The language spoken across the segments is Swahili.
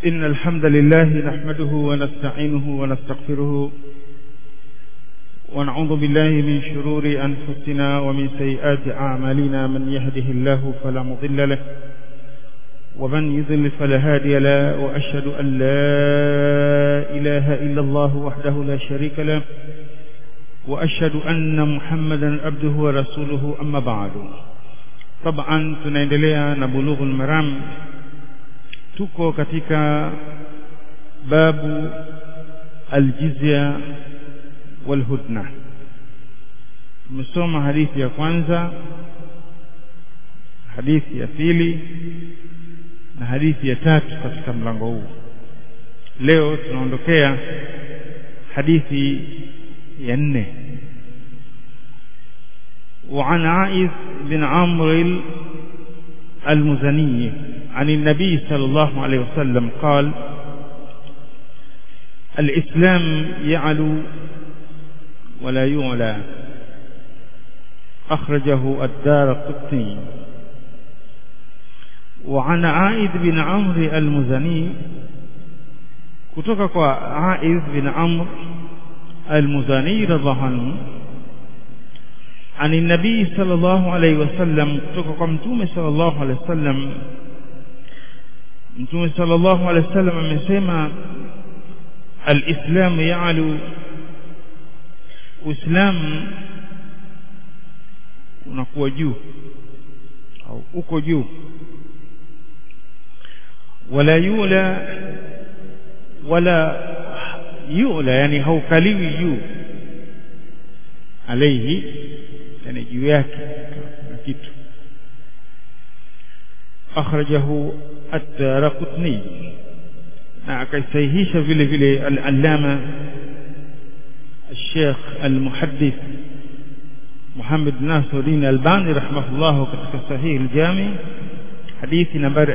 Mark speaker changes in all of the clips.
Speaker 1: إن الحمد لله نحمده ونستعينه ونستغفره ونعوذ بالله من شرور أنفسنا ومن سيئات أعمالنا من يهده الله فلا مضل له ومن يضل فلا هادي له وأشهد أن لا إله إلا الله وحده لا شريك له وأشهد أن محمدا عبده ورسوله أما بعد طبعا tunaendelea na bulughul maram tuko katika babu aljizya walhudna tumesoma hadithi ya kwanza hadithi ya pili na hadithi ya tatu katika mlango huu leo tunaondokea hadithi ya nne وعن عائذ بن عمرو المزني عن النبي صلى الله عليه وسلم قال الإسلام يعلو ولا يعلى أخرجه الدار القطني وعن عائذ بن عمرو المزني kutoka kwa Aiz bin Amr al-Muzani radhiallahu anhu ani nabii sallallahu alayhi wasallam kutoka kwa mtume sallallahu alayhi wasallam mtume sallallahu alayhi wasallam amesema al-islam ya'lu uislamu unakuwa juu au uko juu wala yula wala yula yani haukaliwi juu alaihi yani juu yake na kitu akhrajahu at-Daraqutni na akaisahihisha vile vile al-Allama الشيخ المحدث محمد ناصر الدين الباني رحمه الله katika sahih al-Jami hadithi nambari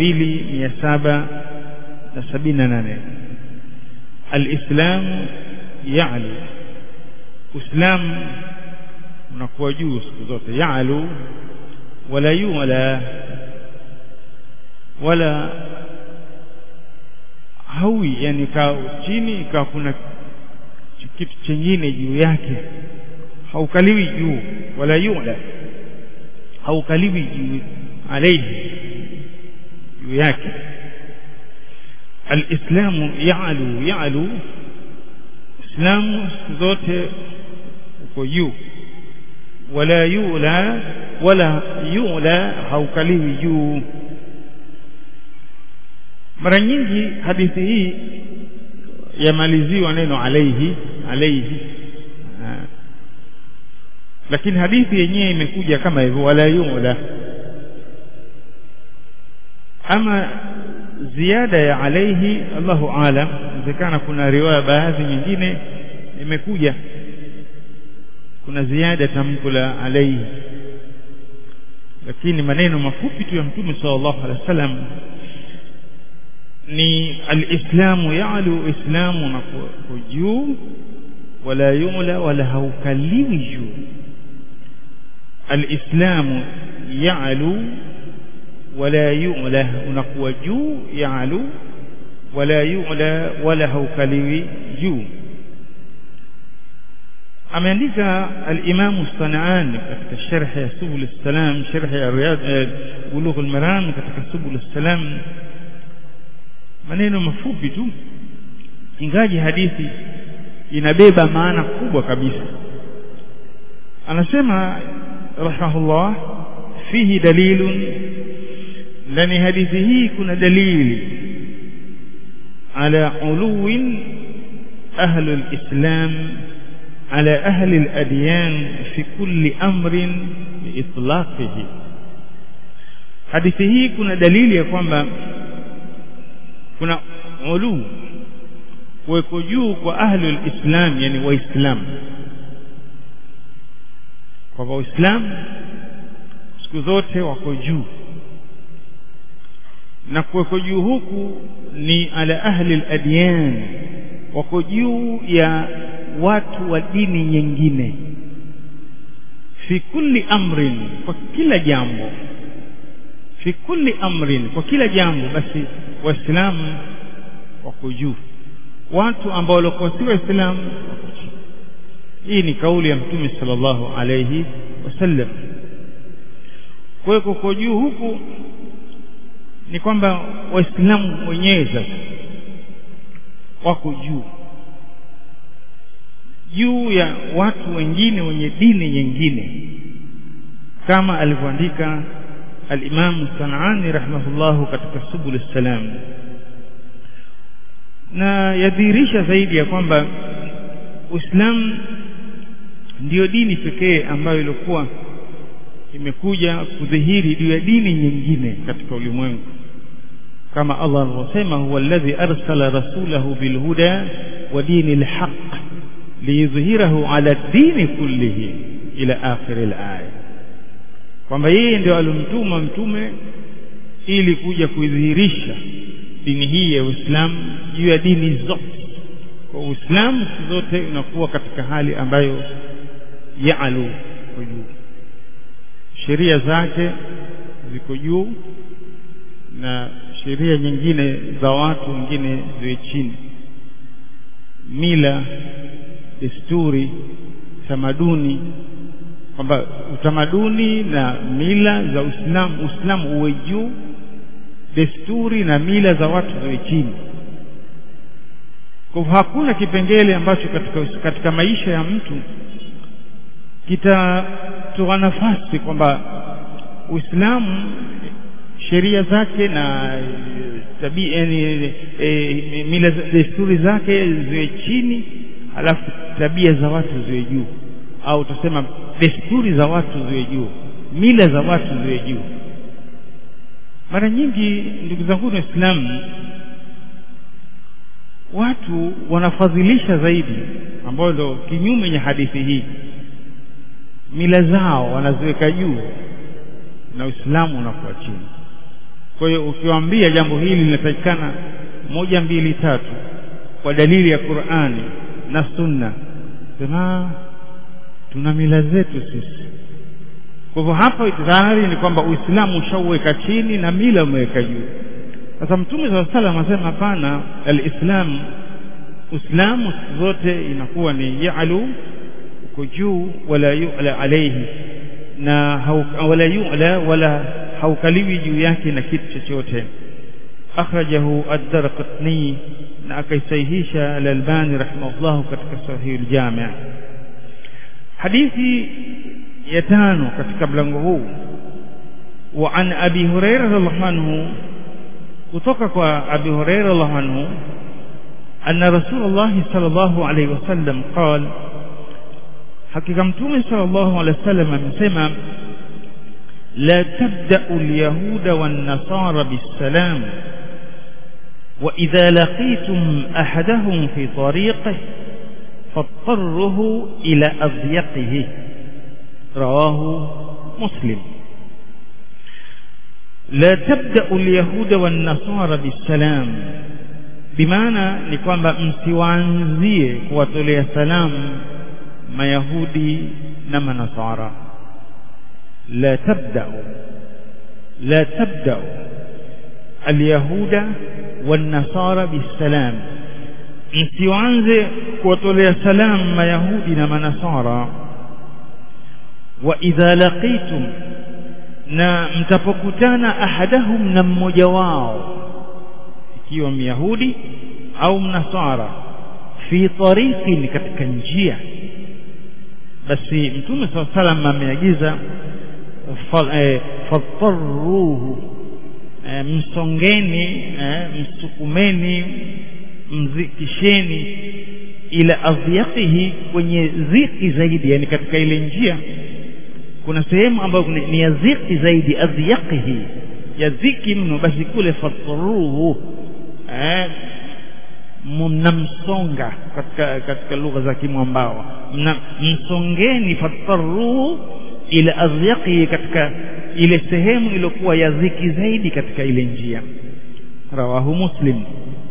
Speaker 1: 2778 al-Islam ya'lu Uislamu unakuwa juu siku zote ya'lu wala yu'la wala hawi yani ka chini ka kuna kitu chengine juu yake haukaliwi juu wala yu'la haukaliwi juu alayhi juu yake alislamu ya'lu ya'lu islamu siku zote uko juu wala yu'la wala yu'la haukaliwi juu mara nyingi hadithi hii yamaliziwa neno alaihi alaihi lakini hadithi yenyewe imekuja kama hivyo wala yu'la ama ziada ya alaihi Allahu alam inawezekana kuna riwaya baadhi nyingine imekuja kuna ziada tamko la alaihi lakini maneno mafupi tu ya mtume sallallahu alaihi wasallam ni alislamu ya'lu islamu na juu wala yu'la wala haukaliwi juu alislamu ya'lu wala yu'la unakuwa juu ya'lu wala yu'la wala haukaliwi juu ameandika al-Imam Sanani katika sharh ya Subul Salam sharh ya Riyad Bulugh al-Maram katika Subul Salam maneno mafupi tu ingaji hadithi inabeba maana kubwa kabisa anasema rahimahullah fihi dalilun ndani hadithi hii kuna dalili ala uluwin ahlu al-islam على أهل الأديان في كل أمر بإطلاقه hadithi hii kuna dalili ya kwamba kuna ulu kuweko juu kwa ahlul islam yani waislamu kwa waislamu siku zote wako juu na kuweko juu huku ni ala ahli al-adyan wako juu ya watu wa dini nyingine fi kulli amrin kwa kila jambo fi kulli amrin kwa kila jambo basi waislamu wako juu watu ambao walikuwa si waislamu wako chini hii ni kauli ya mtume sallallahu alayhi wasallam kwa hiyo kuko juu huku ni kwamba waislamu wenyewe sasa wako juu juu ya watu wengine wenye dini nyingine kama alivyoandika al-Imam Sanani rahimahullahu katika Subul Salam na yadhihirisha zaidi ya kwamba Uislamu ndiyo dini pekee ambayo ilikuwa imekuja kudhihiri juu ya dini nyingine katika ulimwengu kama Allah alivyosema huwa alladhi arsala rasulahu bilhuda wa dini alhaq liyudhhirahu ala dini kullihi ila akhir alaya kwamba yeye ndio alimtuma mtume ili kuja kuidhihirisha dini hii ya Uislamu juu ya dini zote kwa Uislamu zote unakuwa katika hali ambayo yaalu kwa juu sheria zake ziko juu na sheria nyingine za watu wengine ziwe chini mila desturi tamaduni kwamba utamaduni na mila za Uislamu Uislamu uwe juu desturi na mila za watu ziwe chini kwa hivyo hakuna kipengele ambacho katika, katika maisha ya mtu kitatoa nafasi kwamba Uislamu sheria zake na tabia yani, e, mila desturi zake ziwe chini alafu tabia za watu ziwe juu au tusema desturi za watu ziwe juu mila za watu ziwe juu mara nyingi ndugu zangu waislamu watu wanafadhilisha zaidi ambayo ndo kinyume ya hadithi hii mila zao wanaziweka juu na uislamu unakuwa chini kwa hiyo ukiwaambia jambo hili linatakikana moja mbili tatu kwa dalili ya Qur'ani na Sunna sema tuna mila zetu sisi kwa hivyo hapa tayari ni kwamba Uislamu ushauweka chini na mila umeweka juu sasa mtume saa salam anasema hapana alislam uislamu zote inakuwa ni yalu uko juu wala yu'la alayhi na hau, wala yu'la wala haukaliwi juu yake na kitu chochote akhrajahu ad-darqutni na akaisahihisha al-albani rahimahullah katika sahih al-jami' hadithi ya tano katika mlango huu wa an abi hurairah radhiallahu anhu kutoka kwa abi hurairah radhiallahu anhu anna rasulullah sallallahu alayhi wasallam qala hakika mtume sallallahu alayhi wasallam amesema لا تبدأ اليهود والنصارى بالسلام وإذا لقيتم أحدهم في طريقه فاضطره إلى أضيقه رواه مسلم لا تبدأ اليهود والنصارى بالسلام بمعنى ni kwamba msiwaanzie kuwatolea salamu mayahudi na manasara لا تبدأ لا تبدأ اليهود والنصارى بالسلام msianze kuwatolea salamu mayahudi na manasara wa idha laqitum na mtapokutana ahadahum na mmoja wao ikiwa myahudi au mnasara fi tariqin katika njia basi mtume saa salam ameagiza fattaruhu msongeni msukumeni mzikisheni ila adhiyaqihi kwenye dhiki zaidi yani katika ile njia kuna sehemu ambayo ni ya dhiki zaidi adhiyaqihi ya dhiki mno basi kule fattaruhu mnamsonga katika katika lugha za kimwambao msongeni fattaruhu ila adhyaqi katika ile sehemu iliyokuwa ya dhiki zaidi katika ile njia rawahu muslim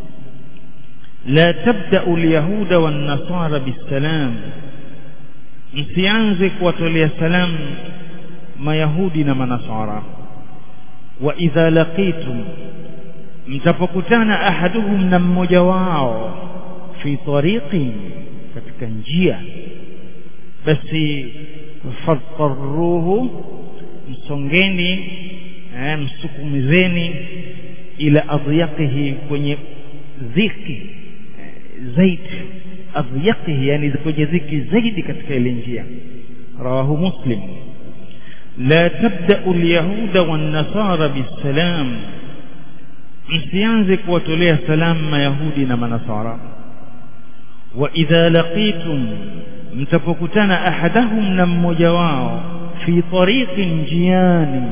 Speaker 1: la tabda'u alyahuda wan nasara bisalam msianze kuwatolea salamu mayahudi na manasara wa idha laqitum mtapokutana ahaduhum na mmoja wao fi tariqin katika njia basi fadtaruhu msongeni eh, msukumizeni ila adyaqihi kwenye dhiki eh, zaidi adyaqihi yani kwenye dhiki zaidi katika ile njia rawahu muslim la tabda'u alyahuda wan-nasara bisalam msianze kuwatolea salamu mayahudi na manasara wa idha laqitum mtapokutana ahadahum na mmoja wao fi tariqin njiani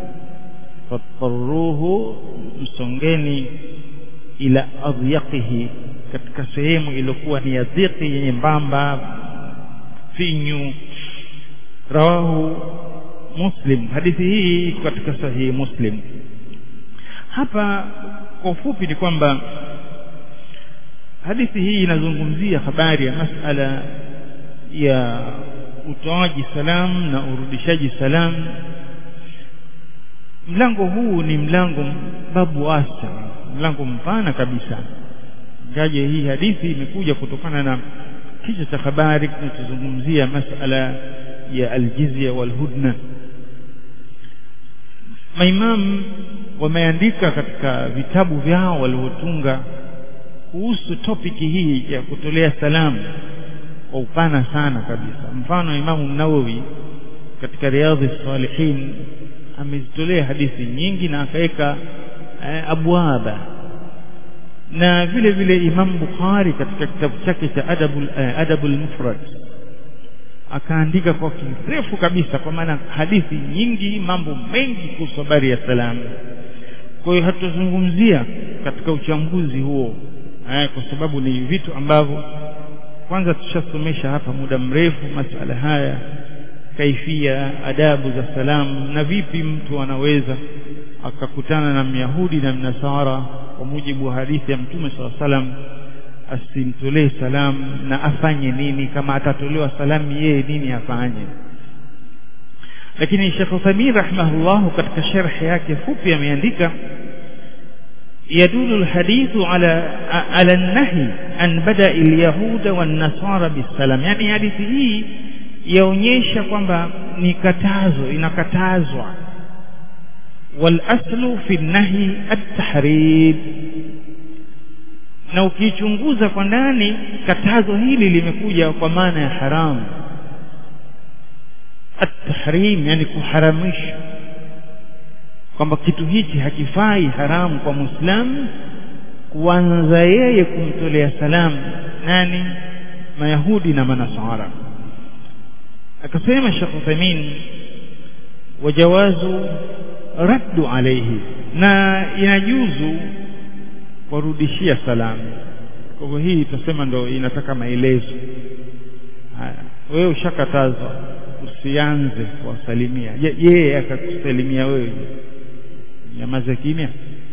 Speaker 1: fattaruhu msongeni ila adyaqihi katika sehemu iliyokuwa ni ya dhiki yenye mbamba finyu rawahu muslim hadithi hii iko katika sahihi muslim hapa kwa ufupi ni kwamba hadithi hii inazungumzia habari ya masala ya utoaji salam na urudishaji salam mlango huu ni mlango babu wasa mlango mpana kabisa ngaje hii hadithi imekuja kutokana na kichwa cha habari kinachozungumzia masala ya aljizya walhudna maimamu wameandika katika vitabu vyao walivyotunga kuhusu topiki hii ya kutolea salamu kwa upana sana kabisa mfano imamu nawawi katika riadhi salihin amezitolea hadithi nyingi na akaweka eh, abwaba na vile vile imam bukhari katika kitabu chake cha adabul eh, adabul mufrad akaandika kwa kirefu kabisa kwa maana hadithi nyingi mambo mengi kuhusu habari ya salamu kwa hiyo hatutazungumzia katika uchambuzi huo eh, kwa sababu ni vitu ambavyo kwanza tushasomesha hapa muda mrefu masala haya kaifia adabu za salamu na vipi mtu anaweza akakutana na myahudi na mnasara kwa mujibu wa hadithi ya mtume saa salam asimtolee salamu na afanye nini kama atatolewa salamu yeye nini afanye lakini Sheikh Uthaymeen rahimahullah katika sharhi yake fupi ameandika يدل الحديث على على النهي عن بدأ اليهود والنصارى بالسلام يعني hadithi hii yaonyesha kwamba ni katazo inakatazwa walaslu fi nahi at-tahrim na ukichunguza kwa ndani katazo hili limekuja kwa maana ya haramu at-tahrim yani kuharamisha kwamba kitu hichi hakifai haramu kwa muislamu kuanza yeye kumtolea salamu nani mayahudi na manasara akasema Sheikh Uthaymeen wajawazu raddu alayhi na inajuzu kurudishia salamu kwa hivyo hii tutasema ndo inataka maelezo haya wewe ushakatazwa usianze kuwasalimia yeye akakusalimia wewe nyamaza kimya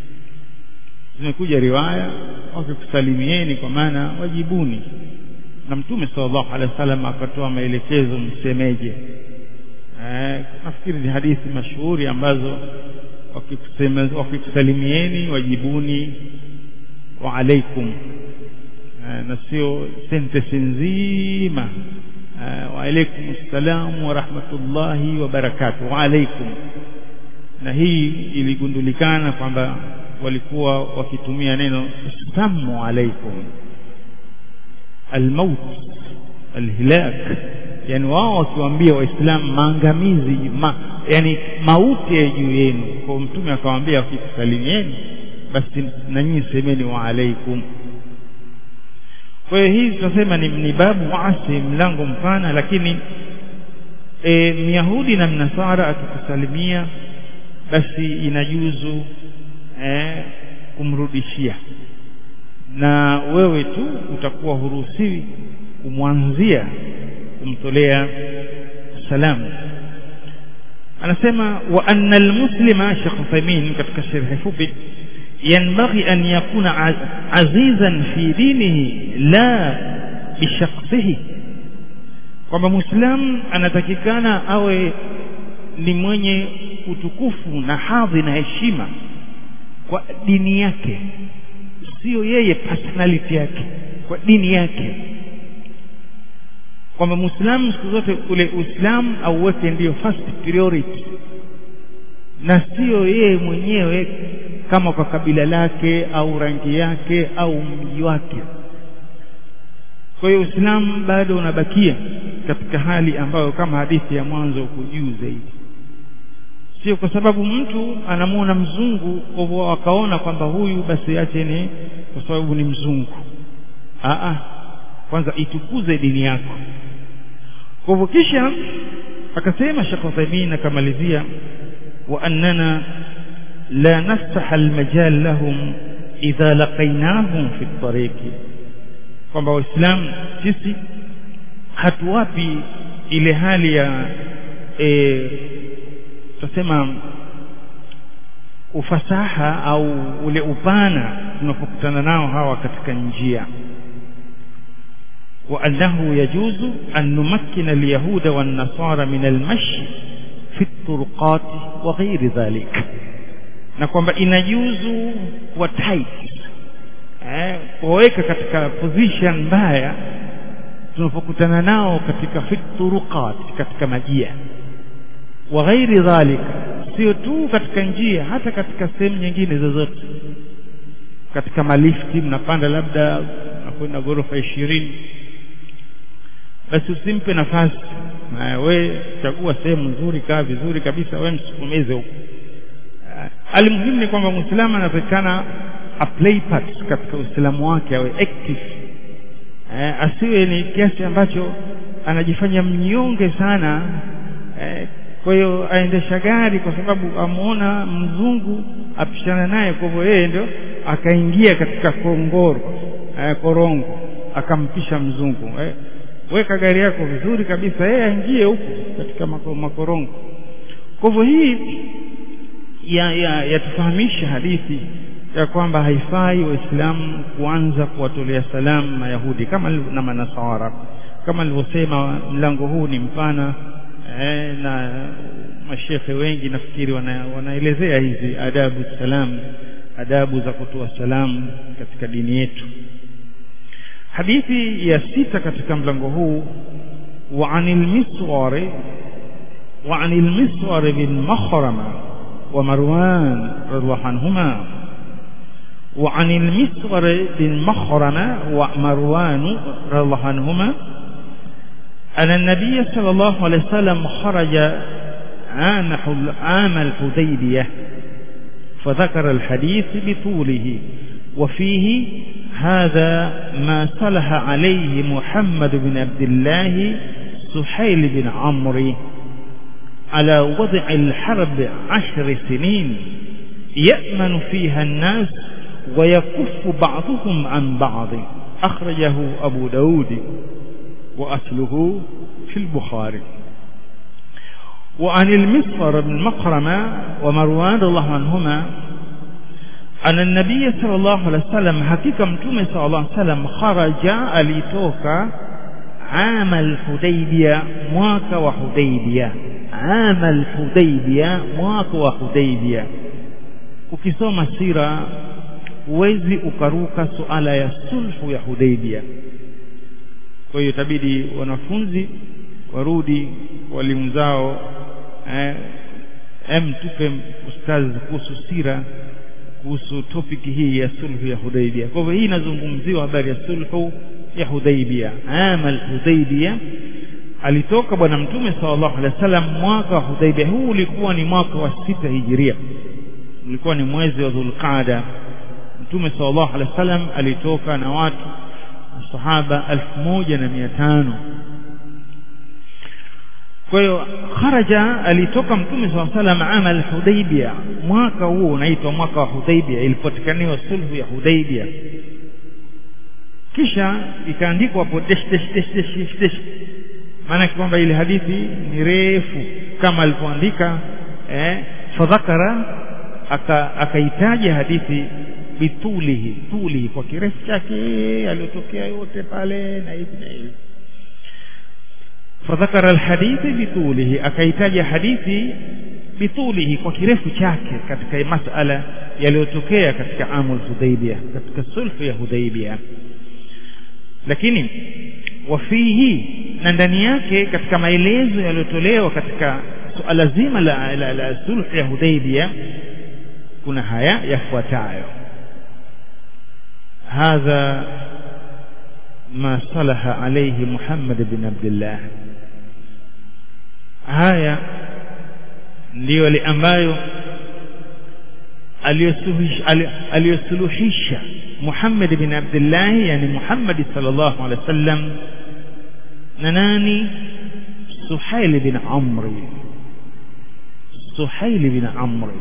Speaker 1: zimekuja riwaya wakikusalimieni kwa maana wajibuni na mtume sallallahu alaihi wasallam akatoa maelekezo msemeje eh, nafikiri ni hadithi mashuhuri ambazo wakikusalimieni wajibuni wa alaikum eh, na sio sentensi nzima eh, wa alaikum assalamu wa rahmatullahi wa barakatuh wa alaikum na hii iligundulikana kwamba walikuwa wakitumia neno samu alaikum almaut alhilak yani wao wakiwaambia waislamu maangamizi ma, yani mauti ya juu yenu kwa mtume akawaambia wakikusalimieni basi na nyinyi semeni wa alaikum kwa hiyo hii tunasema ni, ni babu waasi mlango mpana lakini e, myahudi na mnasara akikusalimia basi inajuzu eh, kumrudishia na wewe tu utakuwa huruhusiwi kumwanzia kumtolea salamu anasema wa anna almuslima Sheikh Uthaymeen katika sharhi fupi yanbaghi an yakuna azizan fi dinihi la bishakhsihi kwamba muislam anatakikana awe ni mwenye utukufu na hadhi na heshima kwa dini yake sio yeye personality yake kwa dini yake kwamba muislamu siku zote ule uislamu auweke ndiyo first priority na sio yeye mwenyewe kama kwa kabila lake au rangi yake au mji wake kwa hiyo uislamu bado unabakia katika hali ambayo kama hadithi ya mwanzo uko juu zaidi sio kwa sababu mtu anamuona mzungu kwa hivyo akaona kwamba huyu basi ache ni kwa sababu ni mzungu Aa, kwanza itukuze dini yako kwa hivyo kisha akasema Sheikh Uthaymeen akamalizia wa annana la nafsah almajal lahum idha laqaynahum fi tariqi kwamba waislamu sisi hatuwapi ile hali ya e, tutasema ufasaha au ule upana tunapokutana nao hawa katika njia وأنه يجوز أن نمكن اليهود والنصارى من المشي في الطرقات وغير ذلك na kwamba inajuzu kuwa tight eh, kuwaweka katika position mbaya tunapokutana nao katika fituruqat katika majia wa ghairi dhalika sio tu katika njia hata katika sehemu nyingine zozote katika malifti mnapanda labda nakwenda ghorofa ishirini basi usimpe nafasi na we chagua sehemu nzuri kaa vizuri kabisa we msukumeze huko alimuhimu ni kwamba mwislamu anatakikana a play part katika uislamu wake awe active eh, asiwe ni kiasi ambacho anajifanya mnyonge sana eh, kwa hiyo aendesha gari kwa sababu amuona mzungu apishana naye kwa hivyo yeye ndio akaingia katika kongoro eh, korongo akampisha mzungu eh, weka gari yako vizuri kabisa yeye aingie huko katika makorongo kwa hivyo hii yatufahamisha ya, ya hadithi ya kwamba haifai waislamu kuanza kuwatolea salamu mayahudi kama na manasara kama nilivyosema mlango huu ni mpana eh, na mashekhe wengi nafikiri wana, wanaelezea hizi adabu salam adabu za kutoa salamu katika dini yetu hadithi ya sita katika mlango huu wa anil miswari wa anil miswari bin makhrama wa marwan radhiallahu anhuma وعن المسور بن مخرمة ومروان رضي الله عنهما أن النبي صلى الله عليه وسلم خرج عام عام الحديبية فذكر الحديث بطوله وفيه هذا ما صلح عليه محمد بن عبد الله سحيل بن عمرو على وضع الحرب عشر سنين يأمن فيها الناس ويكف بعضهم عن بعض أخرجه أبو داود وأصله في البخاري وعن المصفر بن مقرمة ومروان الله عنهما أن النبي صلى الله عليه وسلم حقيقة متومة صلى الله عليه وسلم خرج alitoka عام الحديبية mwaka wa Hudaybia عام الحديبية mwaka wa Hudaybia ukisoma sira huwezi ukaruka suala ya sulhu ya Hudaybia kwa hiyo itabidi wanafunzi warudi walimu zao eh, em tupe ustazi kuhusu sira kuhusu topiki hii ya sulhu ya Hudaybia. Kwa hivyo hii inazungumziwa habari ya sulhu ya Hudaybia. Ama al-Hudaybia alitoka bwana mtume sallallahu alaihi wasallam mwaka wa Hudaybia. Huu ulikuwa ni mwaka wa sita hijiria, ulikuwa ni mwezi wa Dhulqaada. Mtume sallallahu alaihi wasallam alitoka na watu sahaba elfu moja na mia tano kwa hiyo kharaja alitoka mtume saa salam ama alhudaibia mwaka huo unaitwa mwaka wa hudaibia ilipotikaniwa sulhu ya hudaibia kisha ikaandikwa hapo desh desh desh desh desh desh maanake kwamba ile hadithi ni refu kama alivyoandika eh, fadhakara akaitaja hadithi bitulihi tulihi kwa kirefu chake aliyotokea yote pale na hivi na hivi fadhakara alhadithi bitulihi akaitaja hadithi bitulihi kwa kirefu chake katika masala yaliyotokea katika amul hudaibia katika sulhu ya hudaibia lakini wafihi na ndani yake katika maelezo yaliyotolewa katika suala zima la, la, la sulhu ya hudaibia kuna haya yafuatayo hadha ma salaha alayhi Muhammad bin Abdullah haya ndiyo yale ambayo aliyosuluhisha Muhammad bin Abdullah yani Muhammad sallallahu alaihi wasallam na nani Suhail bin Amri Suhail bin Amri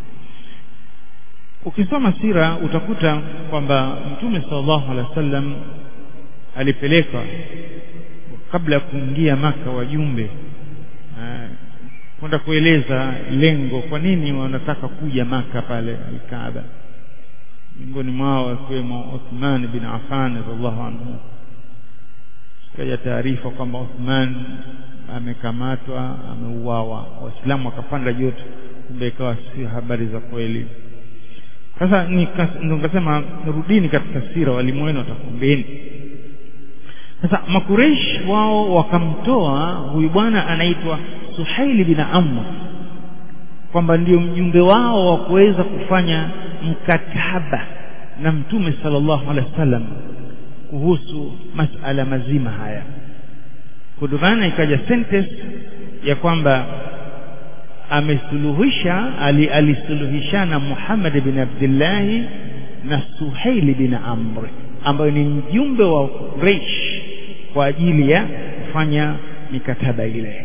Speaker 1: ukisoma sira utakuta kwamba mtume sallallahu alaihi wasallam alipeleka kabla ya kuingia maka wajumbe kwenda kueleza lengo kwa nini wanataka kuja maka pale alkaaba miongoni mwao akiwemo Uthman bin Affan radhiallahu anhu kaja taarifa kwamba Uthman amekamatwa ameuawa waislamu wakapanda joto kumbe ikawa si habari za kweli sasa nikasema rudini katika sira walimu wenu watakumbeni sasa makureish wao wakamtoa huyu bwana anaitwa Suhaili bin Amr kwamba ndio mjumbe wao wa kuweza kufanya mkataba na mtume sallallahu alaihi wasallam kuhusu masala mazima haya kutokana ikaja sentence ya kwamba amesuluhisha ali, alisuluhishana Muhammad bin Abdullah na Suhaili bin Amr ambayo ni mjumbe wa Quraysh kwa ajili ya kufanya mikataba ile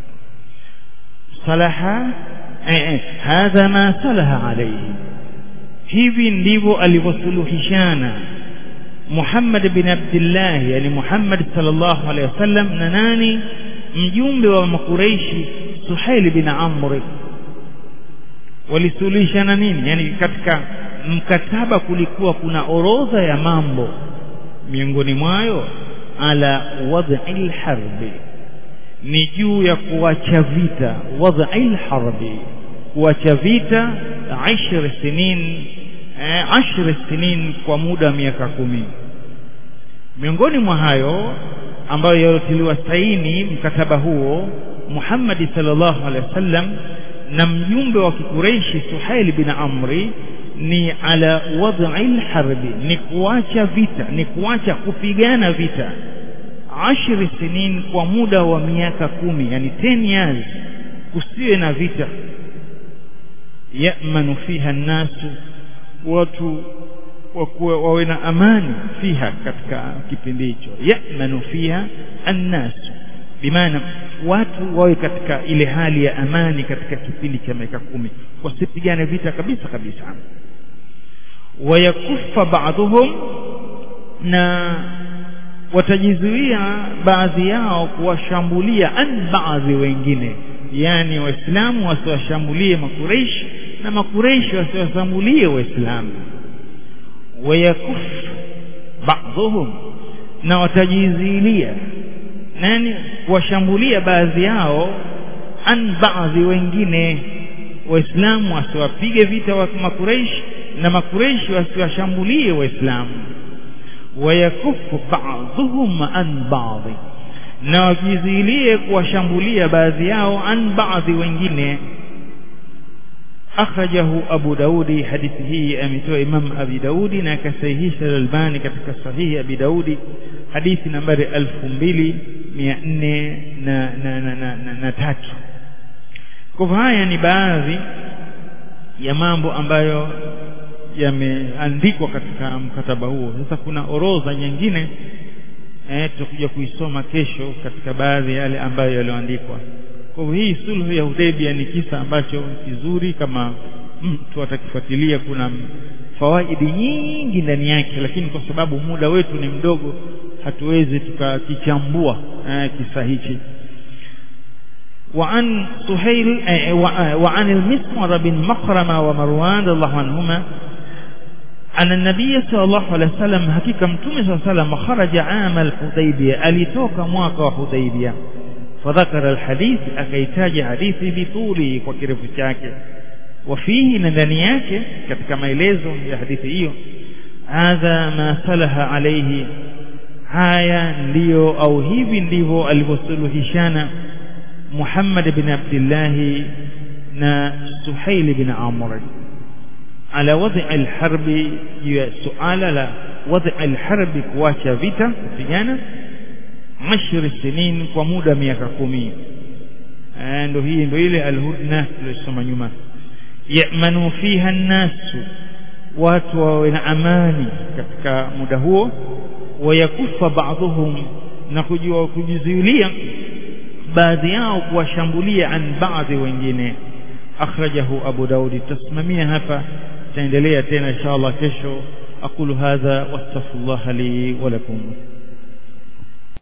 Speaker 1: salaha eh, eh, hadha ma salaha alayhi hivi ndivyo alivyosuluhishana Muhammad bin Abdullah yani Muhammad sallallahu alaihi wasallam na nani mjumbe wa makureishi Suhail bin Amr walisuluhishana nini yani katika mkataba kulikuwa kuna orodha ya mambo miongoni mwayo ala wad'il harbi ni juu ya kuacha vita wad'il harbi kuacha vita 10 sinin eh, 10 sinin kwa muda wa miaka kumi miongoni mwa hayo ambayo yalotiliwa saini mkataba huo Muhammad sallallahu alaihi wasallam na mjumbe wa kikureishi Suhail bin Amri ni ala wad'il harbi ni kuacha vita ni kuacha kupigana vita ashri sinin kwa muda wa miaka kumi yani 10 years kusiwe na vita yamanu fiha nnasu watu wakuwa wawe na amani fiha katika kipindi hicho yamanu fiha annasu bimaana watu wawe katika ile hali ya amani katika kipindi cha miaka kumi wasipigane vita kabisa kabisa wayakufa baadhuhum na watajizuia baadhi yao kuwashambulia an baadhi wengine yani waislamu wasiwashambulie makureishi na makureishi wasiwashambulie waislamu wayakuf baadhuhum na watajizilia nani kuwashambulia baadhi yao an baadhi wengine waislamu wasiwapige vita wa makureishi na makureishi wasiwashambulie waislamu wayakufu ba'dhuhum an ba'dhi na wajizilie kuwashambulia baadhi yao an baadhi wengine akhrajahu Abu Daudi hadithi hii ametoa Imam Abi Daudi na akasahihisha Al-Albani katika sahihi Abi Daudi hadithi nambari 2400 na na na, na, na, na tatu kwa haya ni baadhi ya mambo ambayo yameandikwa katika mkataba huo sasa kuna orodha nyingine eh tutakuja kuisoma kesho katika baadhi ya yale ambayo yalioandikwa kwa hivyo hii sulhu ya Hudaybia ni kisa ambacho kizuri kama mtu atakifuatilia kuna fawaidi nyingi ndani yake lakini kwa sababu muda wetu ni mdogo hatuwezi tukakichambua eh, kisa hichi وعن سهيل وعن المسمر بن مخرمة ومروان رضي الله عنهما أن النبي صلى الله عليه وسلم حقيقة متوم صلى الله عليه وسلم خرج عام الحديبية أليتوك مواقع حديبية فذكر الحديث أكيتاج حديث بطوله وكرف شاكي wafihi na ndani yake katika maelezo ya hadithi hiyo hadha ma salaha alayhi haya ndiyo au hivi ndivyo alivyosuluhishana Muhammad bin Abdullah na Suhail bin Amr ala wad'i al-harbi ya suala la wad'i al-harbi kuacha vita kupigana ashri sinin kwa muda miaka kumi ndio hii ndio ile al-hudna tuliyosoma nyuma yamanu fiha an-nasu watu wawe na amani katika muda huo wayakufa baadhuhum na kujua kujizuilia baadhi yao kuwashambulia an baadhi wengine akhrajahu abu daudi tasimamia hapa taendelea tena inshallah kesho aqulu hadha wastaghfirullah li wa lakum